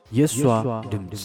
የእሷ ድምፅ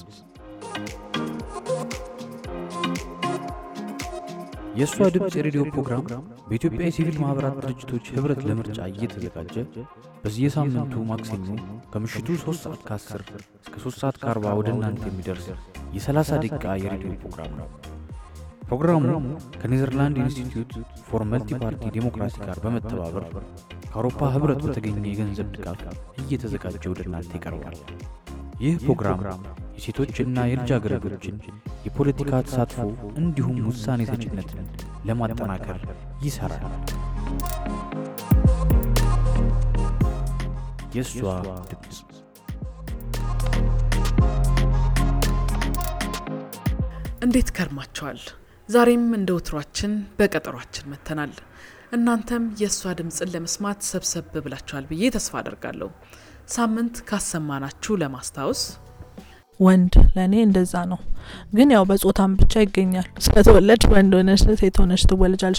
የእሷ ድምፅ የሬዲዮ ፕሮግራም በኢትዮጵያ የሲቪል ማኅበራት ድርጅቶች ኅብረት ለምርጫ እየተዘጋጀ በየሳምንቱ ማክሰኞ ከምሽቱ 3 ሰዓት ከ10 እስከ 3 ሰዓት ከ40 ወደ እናንተ የሚደርስ የ30 ደቂቃ የሬዲዮ ፕሮግራም ነው። ፕሮግራሙ ከኔዘርላንድ ኢንስቲትዩት ፎር መልቲ ፓርቲ ዴሞክራሲ ጋር በመተባበር ከአውሮፓ ኅብረት በተገኘ የገንዘብ ድጋፍ እየተዘጋጀ ወደ እናንተ ይቀርባል። ይህ ፕሮግራም የሴቶችና የልጃገረዶችን የፖለቲካ ተሳትፎ እንዲሁም ውሳኔ ሰጭነትን ለማጠናከር ይሠራል። የእሷ ድምፅ እንዴት ከርማችኋል? ዛሬም እንደ ወትሯችን በቀጠሯችን መጥተናል። እናንተም የእሷ ድምፅን ለመስማት ሰብሰብ ብላችኋል ብዬ ተስፋ አደርጋለሁ። ሳምንት ካሰማናችሁ ለማስታወስ ወንድ ለእኔ እንደዛ ነው። ግን ያው በጾታም ብቻ ይገኛል። ስለተወለድ ወንድ ሆነሽ ሴት ሆነሽ ትወለጃለሽ።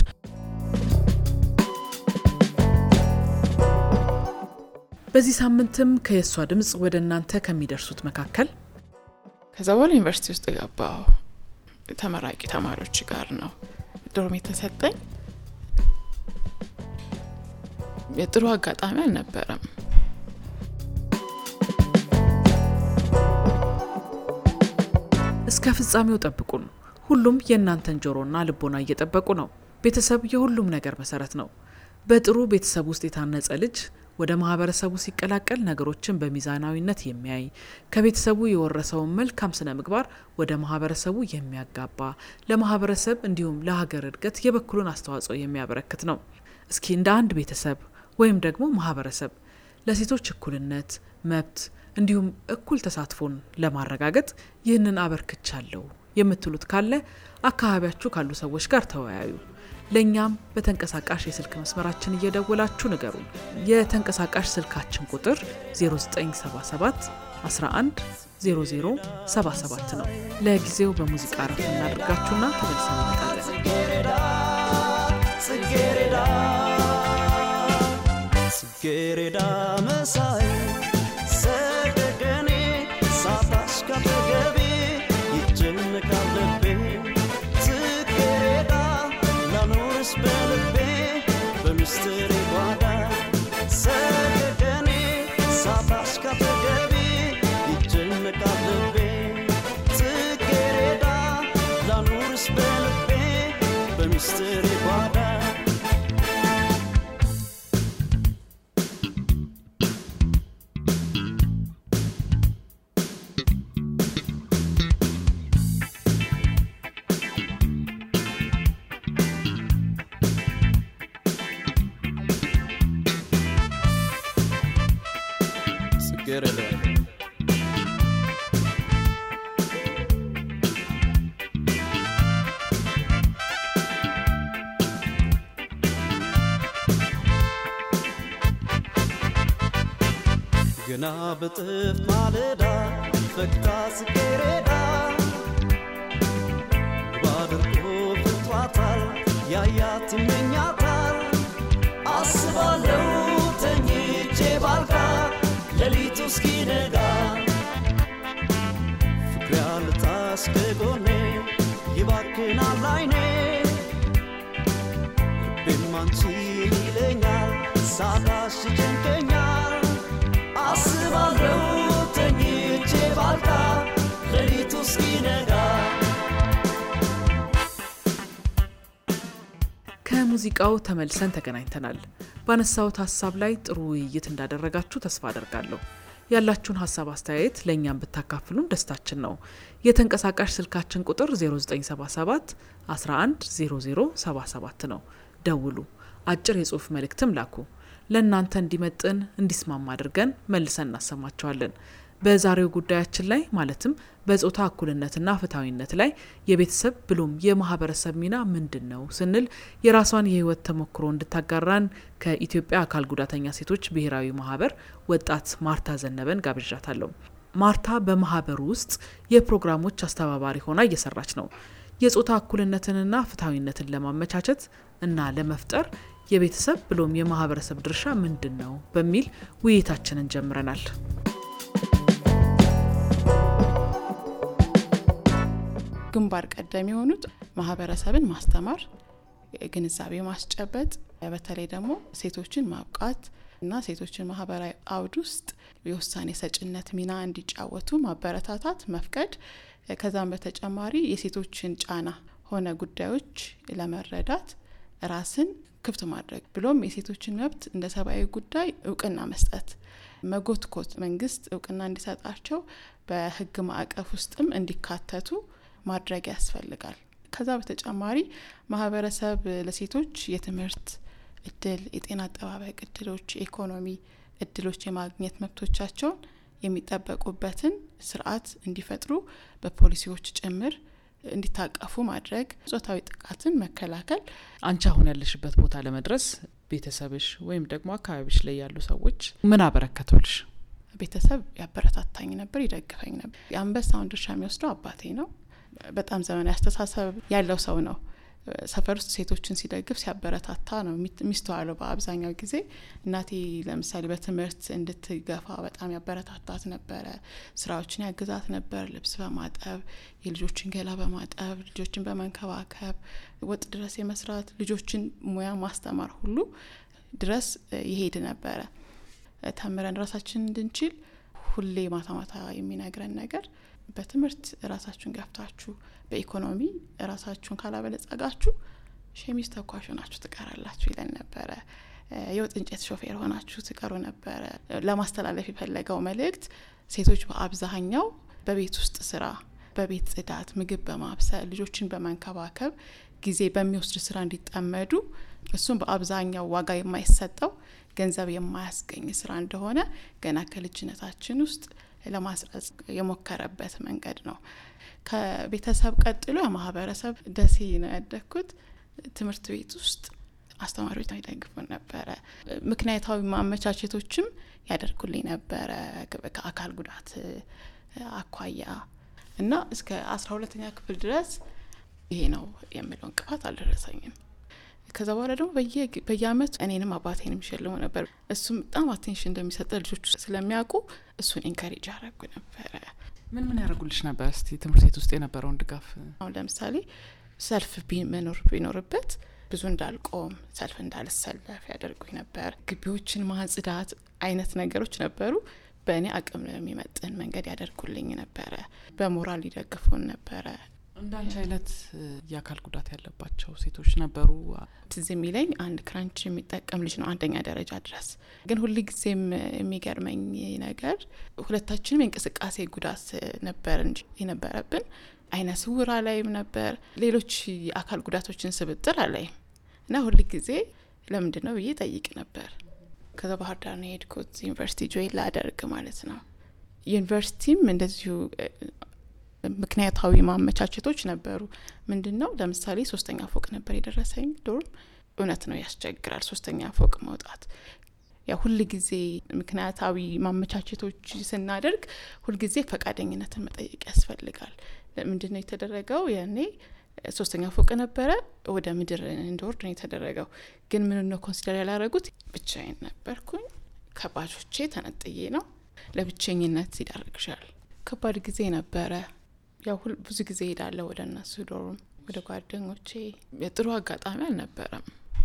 በዚህ ሳምንትም ከየእሷ ድምፅ ወደ እናንተ ከሚደርሱት መካከል ከዛ በኋላ ዩኒቨርሲቲ ውስጥ የገባው ተመራቂ ተማሪዎች ጋር ነው ዶርም የተሰጠኝ። የጥሩ አጋጣሚ አልነበረም። እስከ ፍጻሜው ጠብቁን። ሁሉም የእናንተን ጆሮና ልቦና እየጠበቁ ነው። ቤተሰብ የሁሉም ነገር መሰረት ነው። በጥሩ ቤተሰብ ውስጥ የታነጸ ልጅ ወደ ማህበረሰቡ ሲቀላቀል ነገሮችን በሚዛናዊነት የሚያይ ከቤተሰቡ የወረሰውን መልካም ስነ ምግባር ወደ ማህበረሰቡ የሚያጋባ ለማህበረሰብ እንዲሁም ለሀገር እድገት የበኩሉን አስተዋጽኦ የሚያበረክት ነው። እስኪ እንደ አንድ ቤተሰብ ወይም ደግሞ ማህበረሰብ ለሴቶች እኩልነት፣ መብት እንዲሁም እኩል ተሳትፎን ለማረጋገጥ ይህንን አበርክቻለሁ የምትሉት ካለ አካባቢያችሁ ካሉ ሰዎች ጋር ተወያዩ። ለእኛም በተንቀሳቃሽ የስልክ መስመራችን እየደወላችሁ ንገሩን። የተንቀሳቃሽ ስልካችን ቁጥር 0977 11 0077 ነው። ለጊዜው በሙዚቃ ረፍ እናደርጋችሁና ተመልሰን እንመጣለን። ጽጌረዳ መሳይ ሰደገኔ ሳታሽ ካጠገቤ ይጨነቃል ልቤ ጽጌረዳ ላኖርሽ በልቤ በምስጢሬ ጓዳ ሰደገኔ ሳታሽ ካጠገቤ ይጨነቃል ልቤ ጽጌረዳ ላኖርሽ በልቤ በምስጢሬ ጓዳ ጽጌረዳ ገና በጥፍ ማለዳ ፈክታ ጽጌረዳ ባድርጎ ፍቷታል ያያት ይመኛታል አስባለው ተኝቼ ባልጋ ሌሊቱ እስኪነጋ ፍቅር ያልታስ ከጎኔ ይባክናል አይኔ ልቤም አንቺን ይለኛል ሳታሽ ይጨንቀኛል አስባለው ተኝቼ ባልጋ ሌሊቱ እስኪነጋ ከሙዚቃው ተመልሰን ተገናኝተናል። ባነሳሁት ሀሳብ ላይ ጥሩ ውይይት እንዳደረጋችሁ ተስፋ አደርጋለሁ። ያላችሁን ሀሳብ አስተያየት ለእኛም ብታካፍሉን ደስታችን ነው። የተንቀሳቃሽ ስልካችን ቁጥር 0977 11 0077 ነው። ደውሉ፣ አጭር የጽሁፍ መልእክትም ላኩ። ለእናንተ እንዲመጥን እንዲስማማ አድርገን መልሰን እናሰማቸዋለን። በዛሬው ጉዳያችን ላይ ማለትም በጾታ እኩልነትና ፍትሐዊነት ላይ የቤተሰብ ብሎም የማህበረሰብ ሚና ምንድን ነው ስንል የራሷን የህይወት ተሞክሮ እንድታጋራን ከኢትዮጵያ አካል ጉዳተኛ ሴቶች ብሔራዊ ማህበር ወጣት ማርታ ዘነበን ጋብዣታለሁ። ማርታ በማህበሩ ውስጥ የፕሮግራሞች አስተባባሪ ሆና እየሰራች ነው። የጾታ እኩልነትንና ፍትሐዊነትን ለማመቻቸት እና ለመፍጠር የቤተሰብ ብሎም የማህበረሰብ ድርሻ ምንድን ነው በሚል ውይይታችንን ጀምረናል። ግንባር ቀደም የሆኑት ማህበረሰብን ማስተማር፣ ግንዛቤ ማስጨበጥ፣ በተለይ ደግሞ ሴቶችን ማብቃት እና ሴቶችን ማህበራዊ አውድ ውስጥ የውሳኔ ሰጭነት ሚና እንዲጫወቱ ማበረታታት፣ መፍቀድ ከዛም በተጨማሪ የሴቶችን ጫና ሆነ ጉዳዮች ለመረዳት ራስን ክፍት ማድረግ ብሎም የሴቶችን መብት እንደ ሰብአዊ ጉዳይ እውቅና መስጠት መጎትኮት መንግስት እውቅና እንዲሰጣቸው በህግ ማዕቀፍ ውስጥም እንዲካተቱ ማድረግ ያስፈልጋል። ከዛ በተጨማሪ ማህበረሰብ ለሴቶች የትምህርት እድል፣ የጤና አጠባበቅ እድሎች፣ የኢኮኖሚ እድሎች የማግኘት መብቶቻቸውን የሚጠበቁበትን ስርዓት እንዲፈጥሩ በፖሊሲዎች ጭምር እንዲታቀፉ ማድረግ፣ ጾታዊ ጥቃትን መከላከል። አንቺ አሁን ያለሽበት ቦታ ለመድረስ ቤተሰብሽ ወይም ደግሞ አካባቢሽ ላይ ያሉ ሰዎች ምን አበረከቱልሽ? ቤተሰብ ያበረታታኝ ነበር፣ ይደግፈኝ ነበር። የአንበሳውን ድርሻ የሚወስደው አባቴ ነው። በጣም ዘመናዊ አስተሳሰብ ያለው ሰው ነው። ሰፈር ውስጥ ሴቶችን ሲደግፍ ሲያበረታታ ነው የሚስተዋለው በአብዛኛው ጊዜ። እናቴ ለምሳሌ በትምህርት እንድትገፋ በጣም ያበረታታት ነበረ። ስራዎችን ያግዛት ነበር፣ ልብስ በማጠብ የልጆችን ገላ በማጠብ ልጆችን በመንከባከብ ወጥ ድረስ የመስራት ልጆችን ሙያ ማስተማር ሁሉ ድረስ ይሄድ ነበረ። ተምረን ራሳችን እንድንችል ሁሌ ማታ ማታ የሚነግረን ነገር በትምህርት ራሳችሁን ገፍታችሁ በኢኮኖሚ ራሳችሁን ካላበለጸጋችሁ ሸሚዝ ተኳሽ ሆናችሁ ትቀራላችሁ ይለን ነበረ። የወጥ እንጨት ሾፌር ሆናችሁ ትቀሩ ነበረ። ለማስተላለፍ የፈለገው መልእክት ሴቶች በአብዛኛው በቤት ውስጥ ስራ፣ በቤት ጽዳት፣ ምግብ በማብሰል ልጆችን በመንከባከብ ጊዜ በሚወስድ ስራ እንዲጠመዱ እሱም በአብዛኛው ዋጋ የማይሰጠው ገንዘብ የማያስገኝ ስራ እንደሆነ ገና ከልጅነታችን ውስጥ ለማስረጽ የሞከረበት መንገድ ነው። ከቤተሰብ ቀጥሎ የማህበረሰብ ደሴ ነው ያደግኩት። ትምህርት ቤት ውስጥ አስተማሪዎች ይደግፉን ነበረ። ምክንያታዊ ማመቻቸቶችም ያደርጉልኝ ነበረ ከአካል ጉዳት አኳያ እና እስከ አስራ ሁለተኛ ክፍል ድረስ ይሄ ነው የምለው እንቅፋት አልደረሰኝም። ከዛ በኋላ ደግሞ በየአመቱ እኔንም አባቴንም ይሸልሙ ነበር። እሱም በጣም አቴንሽን እንደሚሰጠ ልጆቹ ስለሚያውቁ እሱን ኢንካሬጅ ያደረጉ ነበረ። ምን ምን ያደርጉልሽ ነበር? እስቲ ትምህርት ቤት ውስጥ የነበረውን ድጋፍ። አሁን ለምሳሌ ሰልፍ መኖር ቢኖርበት ብዙ እንዳልቆም ሰልፍ እንዳልሰለፍ ያደርጉኝ ነበር። ግቢዎችን ማጽዳት አይነት ነገሮች ነበሩ። በእኔ አቅም የሚመጥን መንገድ ያደርጉልኝ ነበረ። በሞራል ይደግፉን ነበረ። እንዳንቺ አይነት የአካል ጉዳት ያለባቸው ሴቶች ነበሩ? ትዝ የሚለኝ አንድ ክራንች የሚጠቀም ልጅ ነው አንደኛ ደረጃ ድረስ። ግን ሁል ጊዜም የሚገርመኝ ነገር ሁለታችንም የእንቅስቃሴ ጉዳት ነበር እንጂ የነበረብን አይነ ስውር አላይም ነበር። ሌሎች የአካል ጉዳቶችን ስብጥር አላይም እና ሁል ጊዜ ለምንድን ነው ብዬ ጠይቅ ነበር። ከዛ ባህር ዳር ነው የሄድኩት ዩኒቨርሲቲ ጆይን ላደርግ ማለት ነው። ዩኒቨርሲቲም እንደዚሁ ምክንያታዊ ማመቻቸቶች ነበሩ። ምንድን ነው ለምሳሌ ሶስተኛ ፎቅ ነበር የደረሰኝ ዶርም። እውነት ነው ያስቸግራል ሶስተኛ ፎቅ መውጣት። ያ ሁል ጊዜ ምክንያታዊ ማመቻቸቶች ስናደርግ ሁልጊዜ ፈቃደኝነትን መጠየቅ ያስፈልጋል። ምንድን ነው የተደረገው? ያኔ ሶስተኛ ፎቅ ነበረ፣ ወደ ምድር እንድወርድ ነው የተደረገው። ግን ምን ነው ኮንሲደር ያላረጉት? ብቻዬን ነበርኩኝ። ከባጆቼ ተነጥዬ ነው። ለብቸኝነት ይዳርግሻል። ከባድ ጊዜ ነበረ። ያው ሁል ብዙ ጊዜ ሄዳለሁ ወደ እነሱ ዶርም፣ ወደ ጓደኞቼ። የጥሩ አጋጣሚ አልነበረም።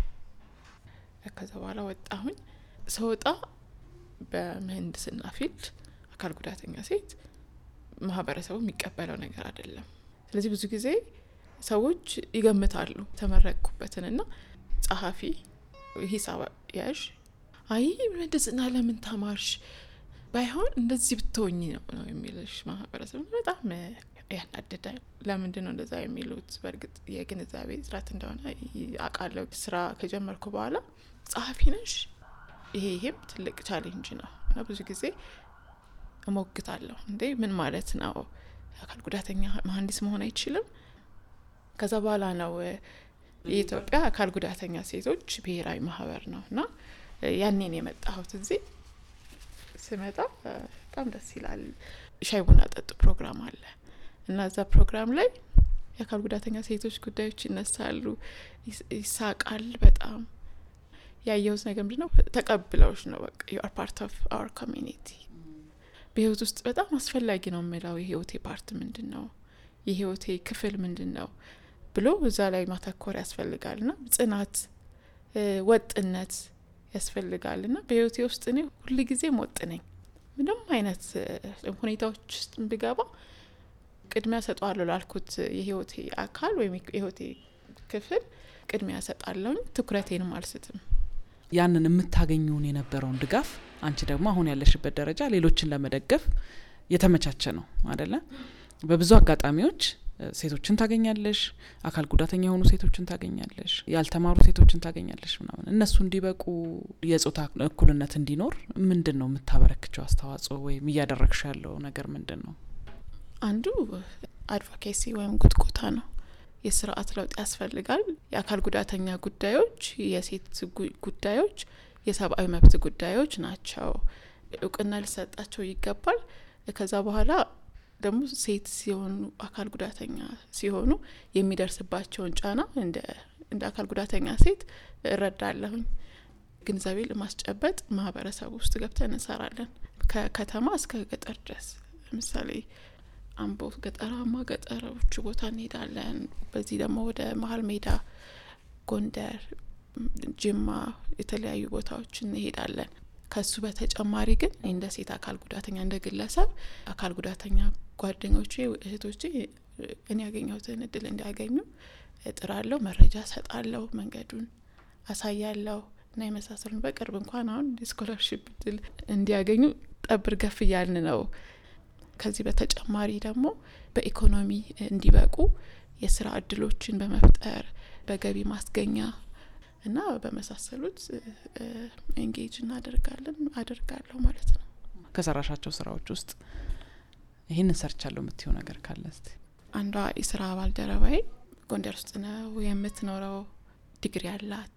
ከዛ በኋላ ወጣሁኝ። ስወጣ በምህንድስና ፊልድ አካል ጉዳተኛ ሴት ማህበረሰቡ የሚቀበለው ነገር አይደለም። ስለዚህ ብዙ ጊዜ ሰዎች ይገምታሉ የተመረቅኩበትንና ጸሐፊ፣ ሂሳብ ያዥ፣ አይ ምህንድስና ለምን ተማርሽ ባይሆን እንደዚህ ብትሆኝ ነው ነው የሚልሽ ማህበረሰብ በጣም ያናድዳል። ለምንድን ነው እንደዛ የሚሉት? በእርግጥ የግንዛቤ እጥረት እንደሆነ አውቃለሁ። ስራ ከጀመርኩ በኋላ ጸሐፊ ነሽ፣ ይሄ ይሄም ትልቅ ቻሌንጅ ነው እና ብዙ ጊዜ እሞግታለሁ። እንዴ ምን ማለት ነው? አካል ጉዳተኛ መሀንዲስ መሆን አይችልም? ከዛ በኋላ ነው የኢትዮጵያ አካል ጉዳተኛ ሴቶች ብሔራዊ ማህበር ነው እና ያኔን የመጣሁት እዚህ ስመጣ በጣም ደስ ይላል። ሻይ ቡና ጠጡ ፕሮግራም አለ እና እዛ ፕሮግራም ላይ የአካል ጉዳተኛ ሴቶች ጉዳዮች ይነሳሉ፣ ይሳቃል። በጣም ያየሁት ነገር ምንድን ነው? ተቀብለውሽ ነው በቃ ዩ አር ፓርት ኦፍ አወር ኮሚኒቲ። በህይወት ውስጥ በጣም አስፈላጊ ነው የምለው የህይወቴ ፓርት ምንድን ነው? የህይወቴ ክፍል ምንድን ነው ብሎ እዛ ላይ ማተኮር ያስፈልጋል ና ጽናት፣ ወጥነት ያስፈልጋል ና በህይወቴ ውስጥ እኔ ሁል ጊዜም ወጥ ነኝ። ምንም አይነት ሁኔታዎች ውስጥ ብገባ ቅድሚያ ሰጠዋለሁ ላልኩት የህይወቴ አካል ወይም የህይወቴ ክፍል ቅድሚያ ሰጣለሁኝ። ትኩረቴንም አልስትም። ያንን የምታገኘውን የነበረውን ድጋፍ አንቺ ደግሞ አሁን ያለሽበት ደረጃ ሌሎችን ለመደገፍ የተመቻቸ ነው አደለ? በብዙ አጋጣሚዎች ሴቶችን ታገኛለሽ፣ አካል ጉዳተኛ የሆኑ ሴቶችን ታገኛለሽ፣ ያልተማሩ ሴቶችን ታገኛለሽ ምናምን። እነሱ እንዲበቁ የጾታ እኩልነት እንዲኖር ምንድን ነው የምታበረክቸው አስተዋጽኦ ወይም እያደረግሽ ያለው ነገር ምንድን ነው? አንዱ አድቮኬሲ ወይም ጉትጎታ ነው። የስርዓት ለውጥ ያስፈልጋል። የአካል ጉዳተኛ ጉዳዮች፣ የሴት ጉዳዮች፣ የሰብአዊ መብት ጉዳዮች ናቸው። እውቅና ሊሰጣቸው ይገባል። ከዛ በኋላ ደግሞ ሴት ሲሆኑ አካል ጉዳተኛ ሲሆኑ የሚደርስባቸውን ጫና እንደ አካል ጉዳተኛ ሴት እረዳለሁኝ። ግንዛቤ ለማስጨበጥ ማህበረሰብ ውስጥ ገብተን እንሰራለን። ከከተማ እስከ ገጠር ድረስ ለምሳሌ አምቦ ገጠራማ ገጠሮቹ ቦታ እንሄዳለን። በዚህ ደግሞ ወደ መሀል ሜዳ፣ ጎንደር፣ ጅማ የተለያዩ ቦታዎች እንሄዳለን። ከሱ በተጨማሪ ግን እንደ ሴት አካል ጉዳተኛ እንደ ግለሰብ አካል ጉዳተኛ ጓደኞቼ፣ እህቶቼ እኔ ያገኘሁትን እድል እንዲያገኙ እጥራለሁ፣ መረጃ ሰጣለሁ፣ መንገዱን አሳያለሁ እና የመሳሰሉን በቅርብ እንኳን አሁን የስኮላርሽፕ እድል እንዲያገኙ ጠብር ገፍ እያልን ነው። ከዚህ በተጨማሪ ደግሞ በኢኮኖሚ እንዲበቁ የስራ እድሎችን በመፍጠር በገቢ ማስገኛ እና በመሳሰሉት ኤንጌጅ እናደርጋለን አደርጋለሁ ማለት ነው። ከሰራሻቸው ስራዎች ውስጥ ይህንን ሰርቻለሁ የምትይው ነገር ካለ እስቲ? አንዷ የስራ ባልደረባዬ ጎንደር ውስጥ ነው የምትኖረው። ዲግሪ ያላት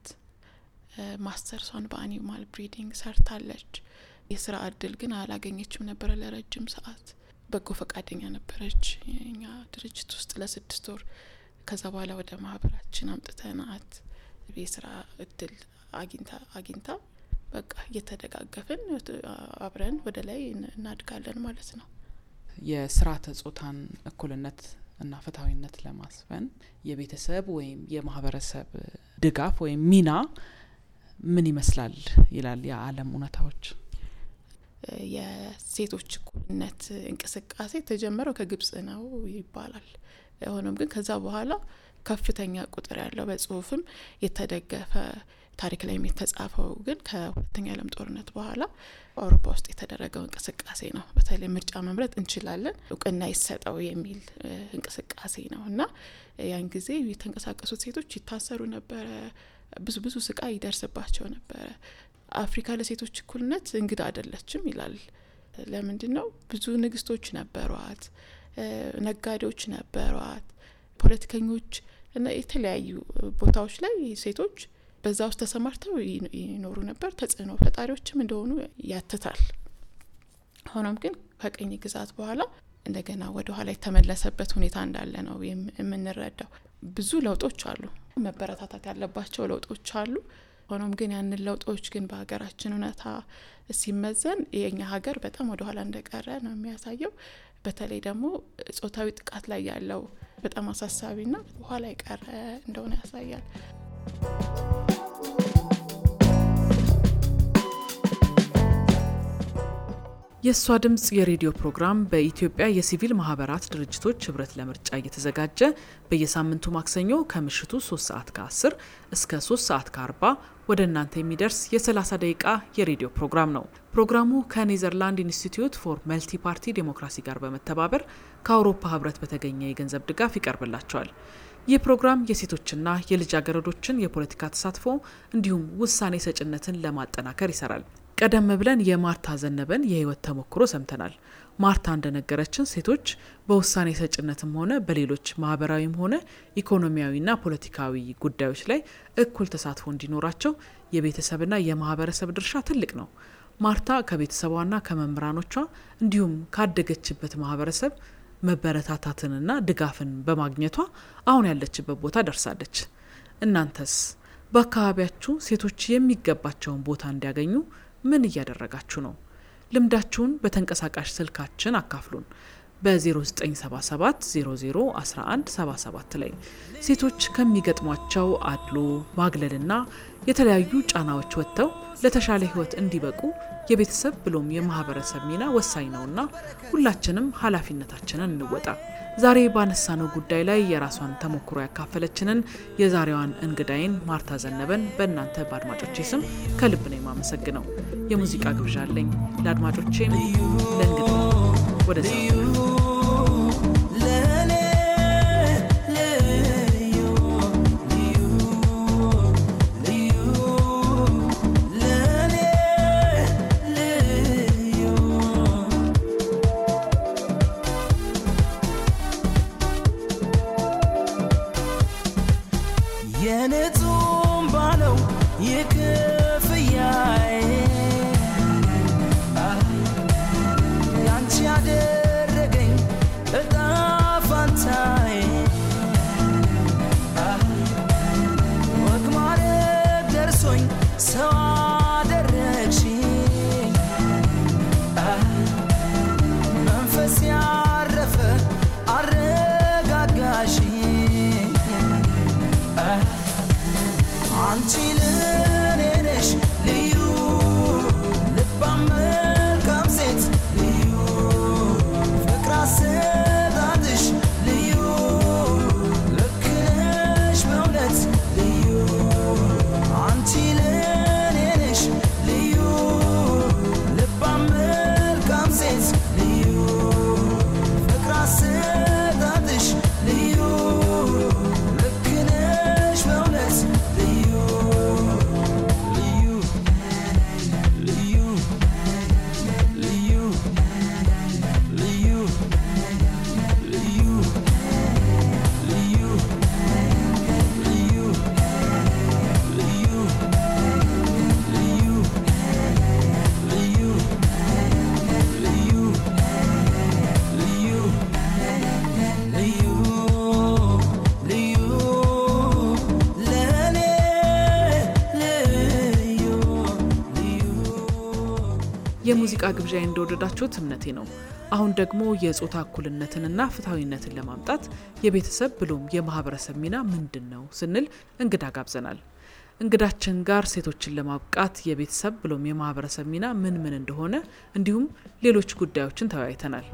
ማስተርሷን በአኒማል ብሪዲንግ ሰርታለች። የስራ እድል ግን አላገኘችም ነበረ ለረጅም ሰዓት። በጎ ፈቃደኛ ነበረች የኛ ድርጅት ውስጥ ለስድስት ወር። ከዛ በኋላ ወደ ማህበራችን አምጥተናት የስራ እድል አግኝታ አግኝታ በቃ እየተደጋገፍን አብረን ወደ ላይ እናድጋለን ማለት ነው። የስርዓተ ጾታን እኩልነት እና ፍትሐዊነት ለማስፈን የቤተሰብ ወይም የማህበረሰብ ድጋፍ ወይም ሚና ምን ይመስላል ይላል የዓለም እውነታዎች? የሴቶች እኩልነት እንቅስቃሴ የተጀመረው ከግብጽ ነው ይባላል። ሆኖም ግን ከዛ በኋላ ከፍተኛ ቁጥር ያለው በጽሁፍም የተደገፈ ታሪክ ላይም የተጻፈው ግን ከሁለተኛ ዓለም ጦርነት በኋላ አውሮፓ ውስጥ የተደረገው እንቅስቃሴ ነው። በተለይ ምርጫ መምረጥ እንችላለን እውቅና ይሰጠው የሚል እንቅስቃሴ ነው እና ያን ጊዜ የተንቀሳቀሱት ሴቶች ይታሰሩ ነበረ። ብዙ ብዙ ስቃይ ይደርስባቸው ነበረ። አፍሪካ ለሴቶች እኩልነት እንግዳ አይደለችም ይላል። ለምንድን ነው? ብዙ ንግስቶች ነበሯት፣ ነጋዴዎች ነበሯት፣ ፖለቲከኞች እና የተለያዩ ቦታዎች ላይ ሴቶች በዛ ውስጥ ተሰማርተው ይኖሩ ነበር። ተጽዕኖ ፈጣሪዎችም እንደሆኑ ያትታል። ሆኖም ግን ከቅኝ ግዛት በኋላ እንደገና ወደ ኋላ የተመለሰበት ሁኔታ እንዳለ ነው የምንረዳው። ብዙ ለውጦች አሉ፣ መበረታታት ያለባቸው ለውጦች አሉ። ሆኖም ግን ያንን ለውጦች ግን በሀገራችን እውነታ ሲመዘን የኛ ሀገር በጣም ወደ ኋላ እንደቀረ ነው የሚያሳየው። በተለይ ደግሞ ጾታዊ ጥቃት ላይ ያለው በጣም አሳሳቢና ኋላ የቀረ እንደሆነ ያሳያል። የእሷ ድምፅ የሬዲዮ ፕሮግራም በኢትዮጵያ የሲቪል ማህበራት ድርጅቶች ህብረት ለምርጫ እየተዘጋጀ በየሳምንቱ ማክሰኞ ከምሽቱ 3 ሰዓት ከ10 እስከ 3 ሰዓት ከ40 ወደ እናንተ የሚደርስ የ30 ደቂቃ የሬዲዮ ፕሮግራም ነው። ፕሮግራሙ ከኔዘርላንድ ኢንስቲትዩት ፎር መልቲ ፓርቲ ዴሞክራሲ ጋር በመተባበር ከአውሮፓ ህብረት በተገኘ የገንዘብ ድጋፍ ይቀርብላቸዋል። ይህ ፕሮግራም የሴቶችና የልጃገረዶችን የፖለቲካ ተሳትፎ እንዲሁም ውሳኔ ሰጭነትን ለማጠናከር ይሰራል። ቀደም ብለን የማርታ ዘነበን የህይወት ተሞክሮ ሰምተናል። ማርታ እንደነገረችን ሴቶች በውሳኔ ሰጭነትም ሆነ በሌሎች ማህበራዊም ሆነ ኢኮኖሚያዊና ፖለቲካዊ ጉዳዮች ላይ እኩል ተሳትፎ እንዲኖራቸው የቤተሰብና የማህበረሰብ ድርሻ ትልቅ ነው። ማርታ ከቤተሰቧና ከመምህራኖቿ እንዲሁም ካደገችበት ማህበረሰብ መበረታታትንና ድጋፍን በማግኘቷ አሁን ያለችበት ቦታ ደርሳለች። እናንተስ በአካባቢያችሁ ሴቶች የሚገባቸውን ቦታ እንዲያገኙ ምን እያደረጋችሁ ነው? ልምዳችሁን በተንቀሳቃሽ ስልካችን አካፍሉን። በ0977 00 11 77 ላይ ሴቶች ከሚገጥሟቸው አድሎ ማግለልና የተለያዩ ጫናዎች ወጥተው ለተሻለ ሕይወት እንዲበቁ የቤተሰብ ብሎም የማህበረሰብ ሚና ወሳኝ ነውና ሁላችንም ኃላፊነታችንን እንወጣ። ዛሬ ባነሳነው ጉዳይ ላይ የራሷን ተሞክሮ ያካፈለችንን የዛሬዋን እንግዳይን ማርታ ዘነበን በእናንተ በአድማጮቼ ስም ከልብ ነው የማመሰግነው። የሙዚቃ ግብዣ አለኝ ለአድማጮቼም ለእንግዳ ወደ ለኔ ልዩ ልዩ ልዩ ለኔ ልዩ የንጹም ባለው የክፍያዬ ያንቺ ያደረገኝ እጣ ፋንታዬ ወግ ማድረግ ደርሶኝ ሰው አደረግሽኝ መንፈስ ያረፈ አረጋጋሽኝ አንቺ ለኔ ነሽ ልዩ ልባም መልካም ሴት ልዩ ፍቅር አሰጣጥሽ ልዩ ልክ ነሽ በእውነት ልዩ አንቺ ለኔ ነሽ ልዩ ልባም መልካም ሴት ልዩ ፍቅር አሰጣጥሽ ልዩ ልክ ነሽ በእውነት ልዩ ልዩ ልዩ ልዩ ልዩ ልዩ ልዩ ልዩ ልዩ ልዩ ልዩ ልዩ ልዩ ልዩ ልዩ ለኔ ልዩ ልዩ የሙዚቃ ግብዣ እንደወደዳችሁት እምነቴ ነው። አሁን ደግሞ የጾታ እኩልነትንና ፍትሐዊነትን ለማምጣት የቤተሰብ ብሎም የማህበረሰብ ሚና ምንድን ነው ስንል እንግዳ ጋብዘናል። እንግዳችን ጋር ሴቶችን ለማብቃት የቤተሰብ ብሎም የማህበረሰብ ሚና ምን ምን እንደሆነ እንዲሁም ሌሎች ጉዳዮችን ተወያይተናል።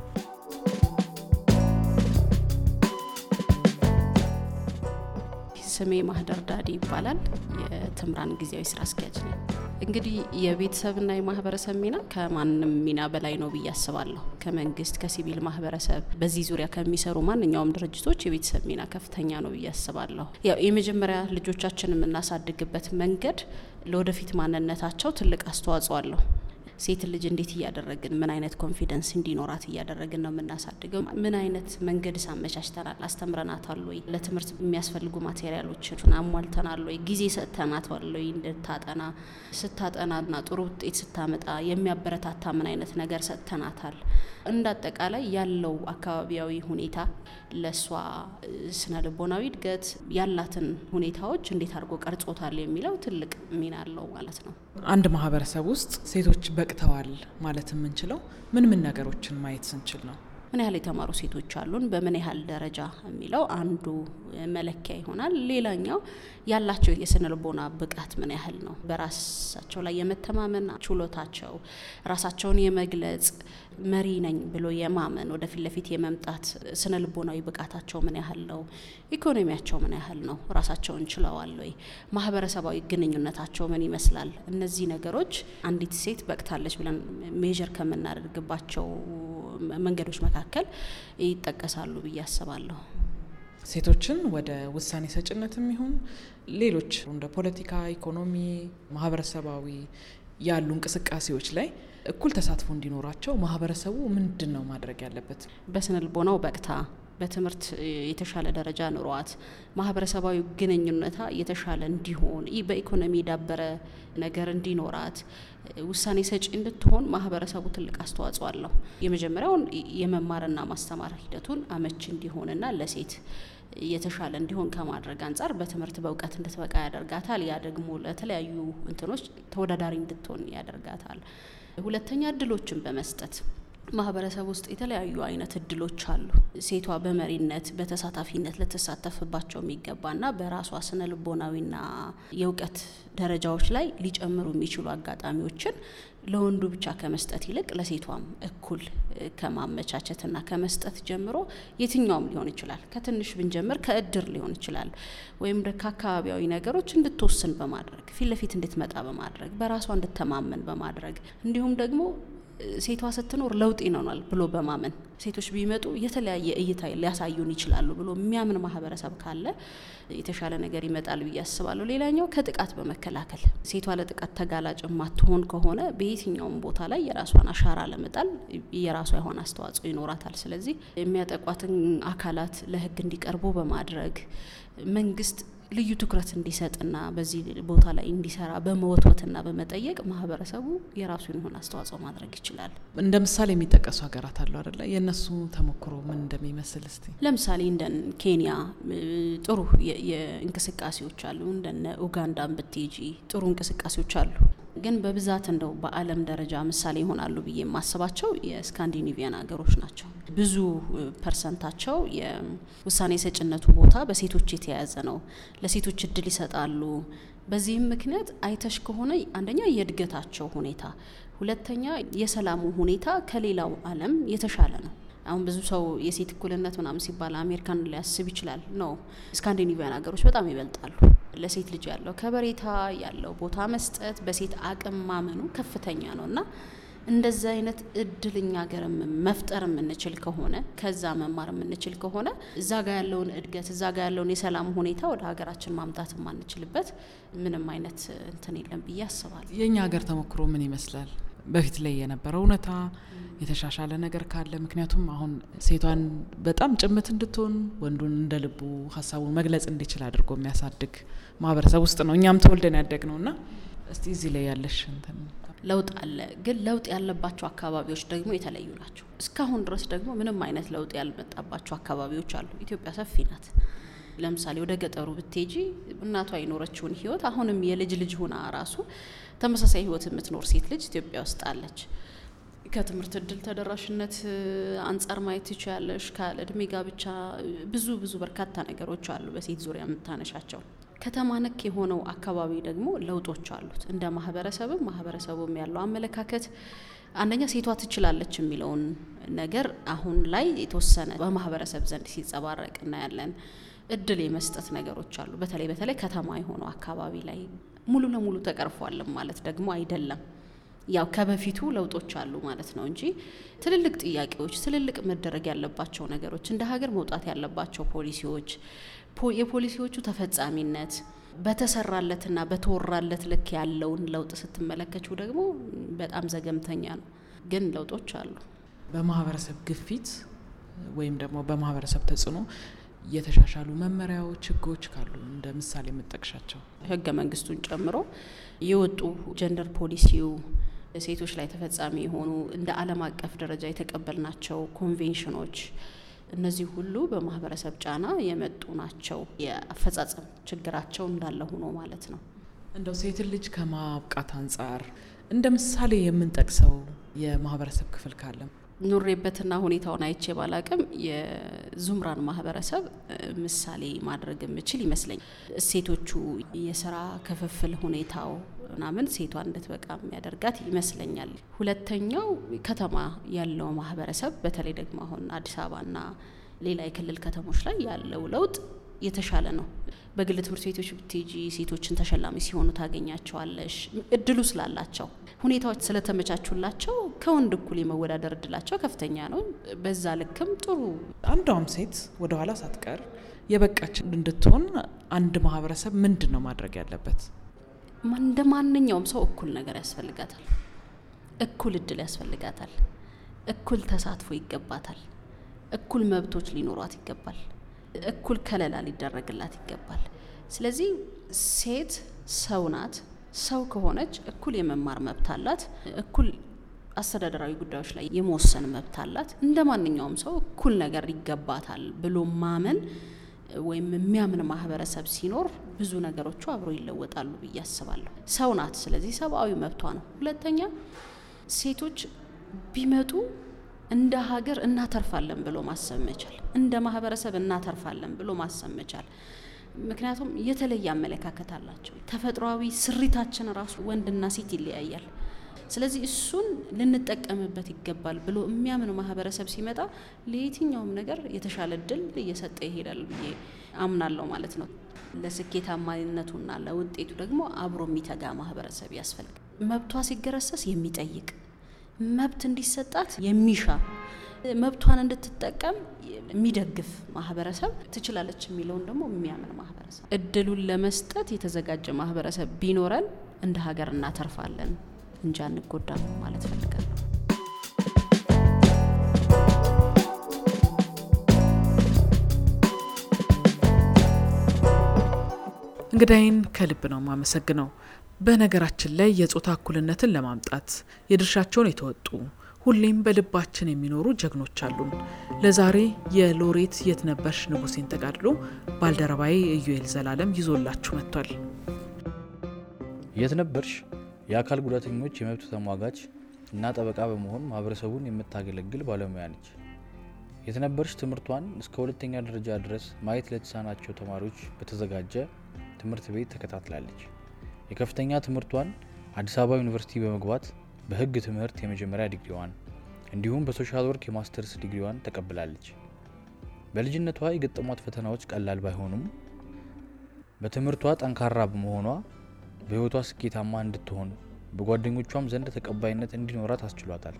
ስሜ ማህደር ዳዲ ይባላል። የትምራን ጊዜያዊ ስራ አስኪያጅ ነኝ። እንግዲህ የቤተሰብና የማህበረሰብ ሚና ከማንም ሚና በላይ ነው ብዬ አስባለሁ። ከመንግስት፣ ከሲቪል ማህበረሰብ፣ በዚህ ዙሪያ ከሚሰሩ ማንኛውም ድርጅቶች የቤተሰብ ሚና ከፍተኛ ነው ብዬ አስባለሁ። ያው የመጀመሪያ ልጆቻችን የምናሳድግበት መንገድ ለወደፊት ማንነታቸው ትልቅ አስተዋጽኦ አለው። ሴት ልጅ እንዴት እያደረግን ምን አይነት ኮንፊደንስ እንዲኖራት እያደረግን ነው የምናሳድገው? ምን አይነት መንገድስ አመቻችተናል? አስተምረናታል ወይ? ለትምህርት የሚያስፈልጉ ማቴሪያሎችን አሟልተናል ወይ? ጊዜ ሰጥተናታል ወይ? እንድታጠና ስታጠናና ጥሩ ውጤት ስታመጣ የሚያበረታታ ምን አይነት ነገር ሰጥተናታል? እንደ አጠቃላይ ያለው አካባቢያዊ ሁኔታ ለእሷ ስነ ልቦናዊ እድገት ያላትን ሁኔታዎች እንዴት አድርጎ ቀርጾታል የሚለው ትልቅ ሚና አለው ማለት ነው። አንድ ማህበረሰብ ውስጥ ሴቶች በቅተዋል ማለት የምንችለው ምን ምን ነገሮችን ማየት ስንችል ነው? ምን ያህል የተማሩ ሴቶች አሉን፣ በምን ያህል ደረጃ የሚለው አንዱ መለኪያ ይሆናል። ሌላኛው ያላቸው የስነ ልቦና ብቃት ምን ያህል ነው፣ በራሳቸው ላይ የመተማመን ችሎታቸው፣ ራሳቸውን የመግለጽ መሪ ነኝ ብሎ የማመን ወደፊት ለፊት የመምጣት ስነ ልቦናዊ ብቃታቸው ምን ያህል ነው፣ ኢኮኖሚያቸው ምን ያህል ነው፣ ራሳቸውን ችለዋል ወይ፣ ማህበረሰባዊ ግንኙነታቸው ምን ይመስላል። እነዚህ ነገሮች አንዲት ሴት በቅታለች ብለን ሜዥር ከምናደርግባቸው መንገዶች መካከል ይጠቀሳሉ ብዬ አስባለሁ። ሴቶችን ወደ ውሳኔ ሰጭነትም ይሁን ሌሎች እንደ ፖለቲካ፣ ኢኮኖሚ፣ ማህበረሰባዊ ያሉ እንቅስቃሴዎች ላይ እኩል ተሳትፎ እንዲኖራቸው ማህበረሰቡ ምንድን ነው ማድረግ ያለበት? በስነ ልቦናው በቅታ በትምህርት የተሻለ ደረጃ ኑሯት ማህበረሰባዊ ግንኙነታ የተሻለ እንዲሆን ይህ በኢኮኖሚ የዳበረ ነገር እንዲኖራት ውሳኔ ሰጪ እንድትሆን ማህበረሰቡ ትልቅ አስተዋጽኦ አለው። የመጀመሪያውን የመማርና ማስተማር ሂደቱን አመች እንዲሆንና ለሴት የተሻለ እንዲሆን ከማድረግ አንጻር በትምህርት በእውቀት እንድትበቃ ያደርጋታል። ያ ደግሞ ለተለያዩ እንትኖች ተወዳዳሪ እንድትሆን ያደርጋታል። ሁለተኛ እድሎችን በመስጠት ማህበረሰብ ውስጥ የተለያዩ አይነት እድሎች አሉ። ሴቷ በመሪነት በተሳታፊነት ልትሳተፍባቸው የሚገባና በራሷ ስነ ልቦናዊና የእውቀት ደረጃዎች ላይ ሊጨምሩ የሚችሉ አጋጣሚዎችን ለወንዱ ብቻ ከመስጠት ይልቅ ለሴቷም እኩል ከማመቻቸትና ከመስጠት ጀምሮ የትኛውም ሊሆን ይችላል። ከትንሽ ብንጀምር ከእድር ሊሆን ይችላል፣ ወይም ከአካባቢያዊ ነገሮች እንድትወስን በማድረግ ፊት ለፊት እንድትመጣ በማድረግ በራሷ እንድተማመን በማድረግ እንዲሁም ደግሞ ሴቷ ስትኖር ለውጥ ይኖራል ብሎ በማመን ሴቶች ቢመጡ የተለያየ እይታ ሊያሳዩን ይችላሉ ብሎ የሚያምን ማህበረሰብ ካለ የተሻለ ነገር ይመጣል ብዬ አስባለሁ። ሌላኛው ከጥቃት በመከላከል ሴቷ ለጥቃት ተጋላጭ የማትሆን ከሆነ በየትኛውም ቦታ ላይ የራሷን አሻራ ለመጣል የራሷ የሆነ አስተዋጽኦ ይኖራታል። ስለዚህ የሚያጠቋትን አካላት ለሕግ እንዲቀርቡ በማድረግ መንግስት ልዩ ትኩረት እንዲሰጥና በዚህ ቦታ ላይ እንዲሰራ በመወትወትና በመጠየቅ ማህበረሰቡ የራሱን የሆነ አስተዋጽኦ ማድረግ ይችላል። እንደ ምሳሌ የሚጠቀሱ ሀገራት አሉ አደለ? የእነሱ ተሞክሮ ምን እንደሚመስል እስቲ። ለምሳሌ እንደ ኬንያ ጥሩ የእንቅስቃሴዎች አሉ። እንደነ ኡጋንዳን ብትሄጂ ጥሩ እንቅስቃሴዎች አሉ። ግን በብዛት እንደው በዓለም ደረጃ ምሳሌ ይሆናሉ ብዬ የማስባቸው የስካንዲኔቪያን ሀገሮች ናቸው። ብዙ ፐርሰንታቸው የውሳኔ ሰጭነቱ ቦታ በሴቶች የተያያዘ ነው። ለሴቶች እድል ይሰጣሉ። በዚህም ምክንያት አይተሽ ከሆነ አንደኛ የእድገታቸው ሁኔታ፣ ሁለተኛ የሰላሙ ሁኔታ ከሌላው ዓለም የተሻለ ነው። አሁን ብዙ ሰው የሴት እኩልነት ምናምን ሲባል አሜሪካን ሊያስብ ይችላል። ነው ስካንዲኔቪያን ሀገሮች በጣም ይበልጣሉ። ለሴት ልጅ ያለው ከበሬታ ያለው ቦታ መስጠት በሴት አቅም ማመኑ ከፍተኛ ነው እና እንደዛ አይነት እድልኛ ሀገር መፍጠር የምንችል ከሆነ ከዛ መማር የምንችል ከሆነ እዛ ጋ ያለውን እድገት እዛ ጋ ያለውን የሰላም ሁኔታ ወደ ሀገራችን ማምጣት የማንችልበት ምንም አይነት እንትን የለም ብዬ አስባለሁ። የእኛ ሀገር ተሞክሮ ምን ይመስላል? በፊት ላይ የነበረው እውነታ የተሻሻለ ነገር ካለ ምክንያቱም አሁን ሴቷን በጣም ጭምት እንድትሆን ወንዱን እንደ ልቡ ሀሳቡን መግለጽ እንዲችል አድርጎ የሚያሳድግ ማህበረሰብ ውስጥ ነው እኛም ተወልደን ያደግ ነው እና እስቲ እዚህ ላይ ያለሽ እንትን ለውጥ አለ፣ ግን ለውጥ ያለባቸው አካባቢዎች ደግሞ የተለዩ ናቸው። እስካሁን ድረስ ደግሞ ምንም አይነት ለውጥ ያልመጣባቸው አካባቢዎች አሉ። ኢትዮጵያ ሰፊ ናት። ለምሳሌ ወደ ገጠሩ ብትሄጂ እናቷ የኖረችውን ህይወት አሁንም የልጅ ልጅ ሆና ራሱ ተመሳሳይ ህይወት የምትኖር ሴት ልጅ ኢትዮጵያ ውስጥ አለች። ከትምህርት እድል ተደራሽነት አንጻር ማየት ትችያለሽ። ካለ እድሜ ጋብቻ ብዙ ብዙ በርካታ ነገሮች አሉ በሴት ዙሪያ የምታነሻቸው። ከተማ ነክ የሆነው አካባቢ ደግሞ ለውጦች አሉት። እንደ ማህበረሰብም ማህበረሰቡም ያለው አመለካከት አንደኛ ሴቷ ትችላለች የሚለውን ነገር አሁን ላይ የተወሰነ በማህበረሰብ ዘንድ ሲንጸባረቅ እናያለን። እድል የመስጠት ነገሮች አሉ። በተለይ በተለይ ከተማ የሆነው አካባቢ ላይ ሙሉ ለሙሉ ተቀርፏልም ማለት ደግሞ አይደለም። ያው ከበፊቱ ለውጦች አሉ ማለት ነው እንጂ ትልልቅ ጥያቄዎች፣ ትልልቅ መደረግ ያለባቸው ነገሮች፣ እንደ ሀገር መውጣት ያለባቸው ፖሊሲዎች፣ የፖሊሲዎቹ ተፈጻሚነት በተሰራለትና በተወራለት ልክ ያለውን ለውጥ ስትመለከችው ደግሞ በጣም ዘገምተኛ ነው። ግን ለውጦች አሉ። በማህበረሰብ ግፊት ወይም ደግሞ በማህበረሰብ ተጽዕኖ የተሻሻሉ መመሪያዎች፣ ህጎች ካሉ እንደ ምሳሌ የምጠቅሻቸው ህገ መንግስቱን ጨምሮ የወጡ ጀንደር ፖሊሲው ሴቶች ላይ ተፈጻሚ የሆኑ እንደ ዓለም አቀፍ ደረጃ የተቀበልናቸው ኮንቬንሽኖች እነዚህ ሁሉ በማህበረሰብ ጫና የመጡ ናቸው። የአፈጻጸም ችግራቸው እንዳለ ሆኖ ማለት ነው። እንደው ሴትን ልጅ ከማብቃት አንጻር እንደ ምሳሌ የምንጠቅሰው የማህበረሰብ ክፍል ካለ ኑሬበትና ሁኔታውን አይቼ ባላቅም የዙምራን ማህበረሰብ ምሳሌ ማድረግ የምችል ይመስለኛል። እሴቶቹ፣ የስራ ክፍፍል ሁኔታው ምናምን ሴቷን እንድትበቃ የሚያደርጋት ይመስለኛል። ሁለተኛው ከተማ ያለው ማህበረሰብ በተለይ ደግሞ አሁን አዲስ አበባና ሌላ የክልል ከተሞች ላይ ያለው ለውጥ የተሻለ ነው። በግል ትምህርት ቤቶች ብትሄጂ ሴቶችን ተሸላሚ ሲሆኑ ታገኛቸዋለሽ። እድሉ ስላላቸው ሁኔታዎች ስለተመቻቹላቸው ከወንድ እኩል የመወዳደር እድላቸው ከፍተኛ ነው። በዛ ልክም ጥሩ አንዷም ሴት ወደ ኋላ ሳትቀር የበቃች እንድትሆን አንድ ማህበረሰብ ምንድን ነው ማድረግ ያለበት? እንደ ማንኛውም ሰው እኩል ነገር ያስፈልጋታል። እኩል እድል ያስፈልጋታል። እኩል ተሳትፎ ይገባታል። እኩል መብቶች ሊኖሯት ይገባል። እኩል ከለላ ሊደረግላት ይገባል። ስለዚህ ሴት ሰው ናት። ሰው ከሆነች እኩል የመማር መብት አላት። እኩል አስተዳደራዊ ጉዳዮች ላይ የመወሰን መብት አላት። እንደ ማንኛውም ሰው እኩል ነገር ይገባታል ብሎ ማመን ወይም የሚያምን ማህበረሰብ ሲኖር ብዙ ነገሮቹ አብረው ይለወጣሉ ብዬ አስባለሁ። ሰው ናት። ስለዚህ ሰብአዊ መብቷ ነው። ሁለተኛ ሴቶች ቢመጡ እንደ ሀገር እናተርፋለን ብሎ ማሰብ መቻል፣ እንደ ማህበረሰብ እናተርፋለን ብሎ ማሰብ መቻል። ምክንያቱም የተለየ አመለካከት አላቸው። ተፈጥሯዊ ስሪታችን ራሱ ወንድና ሴት ይለያያል። ስለዚህ እሱን ልንጠቀምበት ይገባል ብሎ የሚያምን ማህበረሰብ ሲመጣ ለየትኛውም ነገር የተሻለ እድል እየሰጠ ይሄዳል ብዬ አምናለሁ ማለት ነው። ለስኬታማነቱና ለውጤቱ ደግሞ አብሮ የሚተጋ ማህበረሰብ ያስፈልጋል። መብቷ ሲገረሰስ የሚጠይቅ መብት እንዲሰጣት የሚሻ መብቷን እንድትጠቀም የሚደግፍ ማህበረሰብ ትችላለች የሚለውን ደግሞ የሚያምን ማህበረሰብ እድሉን ለመስጠት የተዘጋጀ ማህበረሰብ ቢኖረን እንደ ሀገር እናተርፋለን እንጂ አንጎዳም ማለት ፈልጋለሁ። እንግዳይን ከልብ ነው የማመሰግነው። በነገራችን ላይ የጾታ እኩልነትን ለማምጣት የድርሻቸውን የተወጡ ሁሌም በልባችን የሚኖሩ ጀግኖች አሉን። ለዛሬ የሎሬት የትነበርሽ ንጉሴን ተጋድሎ ባልደረባዬ ኢዩኤል ዘላለም ይዞላችሁ መጥቷል። የትነበርሽ የአካል ጉዳተኞች የመብት ተሟጋች እና ጠበቃ በመሆን ማህበረሰቡን የምታገለግል ባለሙያ ነች። የትነበርሽ ትምህርቷን እስከ ሁለተኛ ደረጃ ድረስ ማየት ለተሳናቸው ተማሪዎች በተዘጋጀ ትምህርት ቤት ተከታትላለች። የከፍተኛ ትምህርቷን አዲስ አበባ ዩኒቨርሲቲ በመግባት በሕግ ትምህርት የመጀመሪያ ዲግሪዋን እንዲሁም በሶሻል ወርክ የማስተርስ ዲግሪዋን ተቀብላለች። በልጅነቷ የገጠሟት ፈተናዎች ቀላል ባይሆኑም በትምህርቷ ጠንካራ በመሆኗ በሕይወቷ ስኬታማ እንድትሆን በጓደኞቿም ዘንድ ተቀባይነት እንዲኖራት አስችሏታል።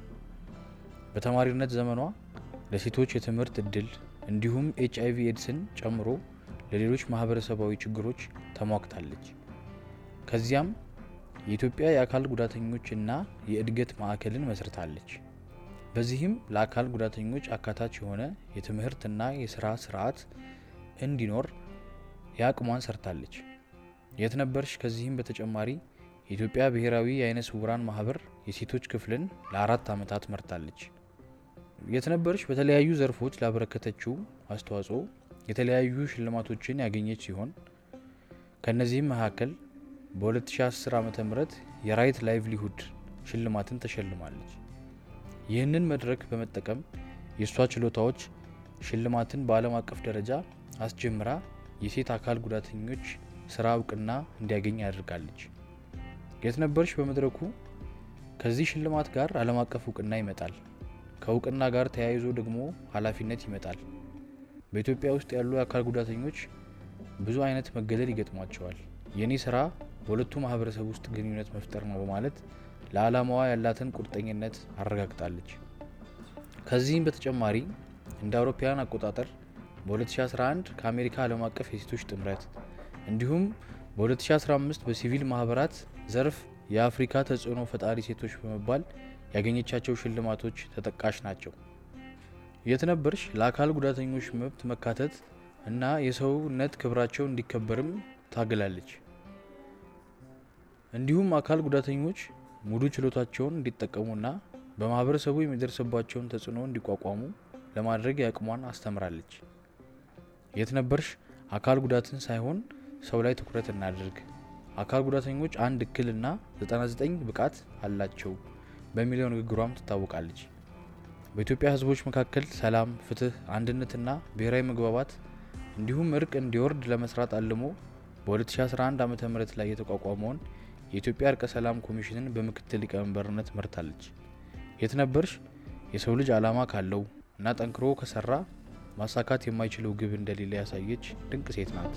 በተማሪነት ዘመኗ ለሴቶች የትምህርት እድል እንዲሁም ኤች አይቪ ኤድስን ጨምሮ ለሌሎች ማህበረሰባዊ ችግሮች ተሟግታለች። ከዚያም የኢትዮጵያ የአካል ጉዳተኞች እና የእድገት ማዕከልን መስርታለች። በዚህም ለአካል ጉዳተኞች አካታች የሆነ የትምህርትና የስራ ስርዓት እንዲኖር የአቅሟን ሰርታለች። የትነበርሽ ከዚህም በተጨማሪ የኢትዮጵያ ብሔራዊ የአይነ ስውራን ማህበር የሴቶች ክፍልን ለአራት ዓመታት መርታለች። የትነበርሽ በተለያዩ ዘርፎች ላበረከተችው አስተዋጽኦ የተለያዩ ሽልማቶችን ያገኘች ሲሆን ከእነዚህም መካከል በ2010 ዓ ም የራይት ላይቭሊሁድ ሽልማትን ተሸልማለች። ይህንን መድረክ በመጠቀም የእሷ ችሎታዎች ሽልማትን በዓለም አቀፍ ደረጃ አስጀምራ የሴት አካል ጉዳተኞች ስራ እውቅና እንዲያገኝ አድርጋለች። የትነበርሽ በመድረኩ ከዚህ ሽልማት ጋር ዓለም አቀፍ እውቅና ይመጣል። ከእውቅና ጋር ተያይዞ ደግሞ ኃላፊነት ይመጣል። በኢትዮጵያ ውስጥ ያሉ የአካል ጉዳተኞች ብዙ አይነት መገለል ይገጥሟቸዋል። የኔ ስራ በሁለቱ ማህበረሰብ ውስጥ ግንኙነት መፍጠር ነው በማለት ለዓላማዋ ያላትን ቁርጠኝነት አረጋግጣለች። ከዚህም በተጨማሪ እንደ አውሮፓውያን አቆጣጠር በ2011 ከአሜሪካ ዓለም አቀፍ የሴቶች ጥምረት እንዲሁም በ2015 በሲቪል ማህበራት ዘርፍ የአፍሪካ ተጽዕኖ ፈጣሪ ሴቶች በመባል ያገኘቻቸው ሽልማቶች ተጠቃሽ ናቸው። የትነበርሽ ለአካል ጉዳተኞች መብት መካተት እና የሰውነት ክብራቸው እንዲከበርም ታግላለች። እንዲሁም አካል ጉዳተኞች ሙሉ ችሎታቸውን እንዲጠቀሙና በማህበረሰቡ የሚደርስባቸውን ተጽዕኖ እንዲቋቋሙ ለማድረግ የአቅሟን አስተምራለች። የትነበርሽ አካል ጉዳትን ሳይሆን ሰው ላይ ትኩረት እናድርግ፣ አካል ጉዳተኞች አንድ እክልና 99 ብቃት አላቸው በሚለው ንግግሯም ትታወቃለች። በኢትዮጵያ ሕዝቦች መካከል ሰላም፣ ፍትህ፣ አንድነትና ብሔራዊ መግባባት እንዲሁም እርቅ እንዲወርድ ለመስራት አልሞ በ2011 ዓ ም ላይ የተቋቋመውን የኢትዮጵያ እርቀ ሰላም ኮሚሽንን በምክትል ሊቀመንበርነት መርታለች። የትነበርሽ የሰው ልጅ ዓላማ ካለው እና ጠንክሮ ከሰራ ማሳካት የማይችለው ግብ እንደሌለ ያሳየች ድንቅ ሴት ናት።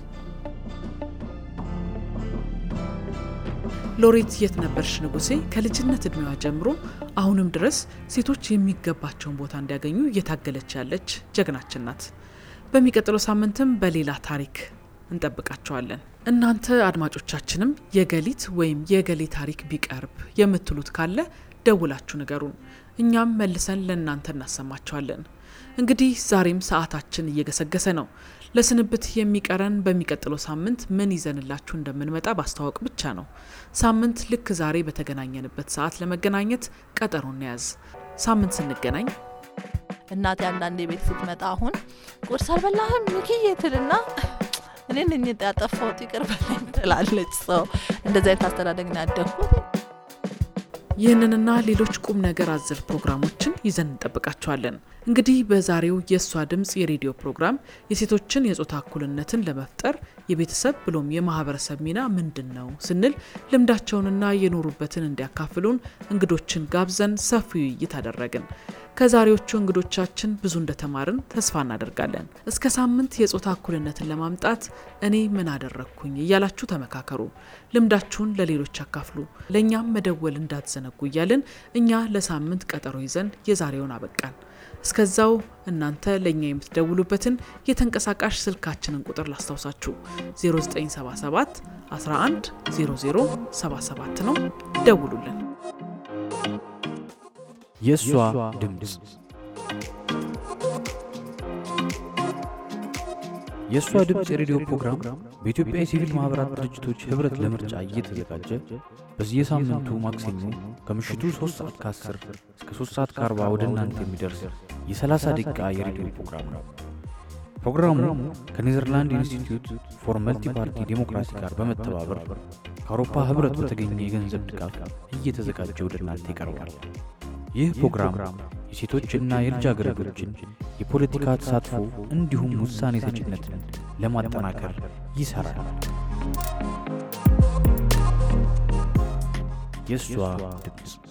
ሎሬት የትነበርሽ ንጉሴ ከልጅነት እድሜዋ ጀምሮ አሁንም ድረስ ሴቶች የሚገባቸውን ቦታ እንዲያገኙ እየታገለች ያለች ጀግናችን ናት። በሚቀጥለው ሳምንትም በሌላ ታሪክ እንጠብቃቸዋለን። እናንተ አድማጮቻችንም የገሊት ወይም የገሌ ታሪክ ቢቀርብ የምትሉት ካለ ደውላችሁ ንገሩን። እኛም መልሰን ለእናንተ እናሰማቸዋለን። እንግዲህ ዛሬም ሰዓታችን እየገሰገሰ ነው። ለስንብት የሚቀረን በሚቀጥለው ሳምንት ምን ይዘንላችሁ እንደምንመጣ ማስተዋወቅ ብቻ ነው። ሳምንት ልክ ዛሬ በተገናኘንበት ሰዓት ለመገናኘት ቀጠሮ እንያዝ። ሳምንት ስንገናኝ እናቴ አንዳንዴ ቤት ስትመጣ አሁን ቁርስ አልበላህም ሚኪዬ ትልና እኔ ነኝ ያጠፋሁት ይቅር በለኝ ትላለች። ሰው እንደዚህ አይነት አስተዳደግ ነው ያደግኩት። ይህንንና ሌሎች ቁም ነገር አዘል ፕሮግራሞችን ይዘን እንጠብቃቸዋለን። እንግዲህ በዛሬው የእሷ ድምፅ የሬዲዮ ፕሮግራም የሴቶችን የጾታ እኩልነትን ለመፍጠር የቤተሰብ ብሎም የማህበረሰብ ሚና ምንድን ነው ስንል ልምዳቸውንና የኖሩበትን እንዲያካፍሉን እንግዶችን ጋብዘን ሰፊ ውይይት አደረግን። ከዛሬዎቹ እንግዶቻችን ብዙ እንደተማርን ተስፋ እናደርጋለን። እስከ ሳምንት የጾታ እኩልነትን ለማምጣት እኔ ምን አደረግኩኝ እያላችሁ ተመካከሩ። ልምዳችሁን ለሌሎች አካፍሉ። ለእኛም መደወል እንዳትዘነጉ እያልን እኛ ለሳምንት ቀጠሮ ይዘን የዛሬውን አበቃን። እስከዛው እናንተ ለእኛ የምትደውሉበትን የተንቀሳቃሽ ስልካችንን ቁጥር ላስታውሳችሁ 0977 11 0077 ነው። ደውሉልን። የእሷ ድምፅ የእሷ ድምፅ የሬዲዮ ፕሮግራም በኢትዮጵያ የሲቪል ማኅበራት ድርጅቶች ኅብረት ለምርጫ እየተዘጋጀ በየሳምንቱ ማክሰኞ ከምሽቱ 3 ሰዓት ከ10 እስከ 3 ሰዓት ከ40 ወደ እናንተ የሚደርስ የ30 ደቂቃ የሬዲዮ ፕሮግራም ነው። ፕሮግራሙ ከኔዘርላንድ ኢንስቲትዩት ፎር መልቲ ፓርቲ ዴሞክራሲ ጋር በመተባበር ከአውሮፓ ኅብረት በተገኘ የገንዘብ ድጋፍ እየተዘጋጀ ወደ እናንተ ይቀርባል። ይህ ፕሮግራም የሴቶችና የልጃገረዶችን የፖለቲካ ተሳትፎ እንዲሁም ውሳኔ ሰጭነትን ለማጠናከር ይሠራል። የእሷ ድምፅ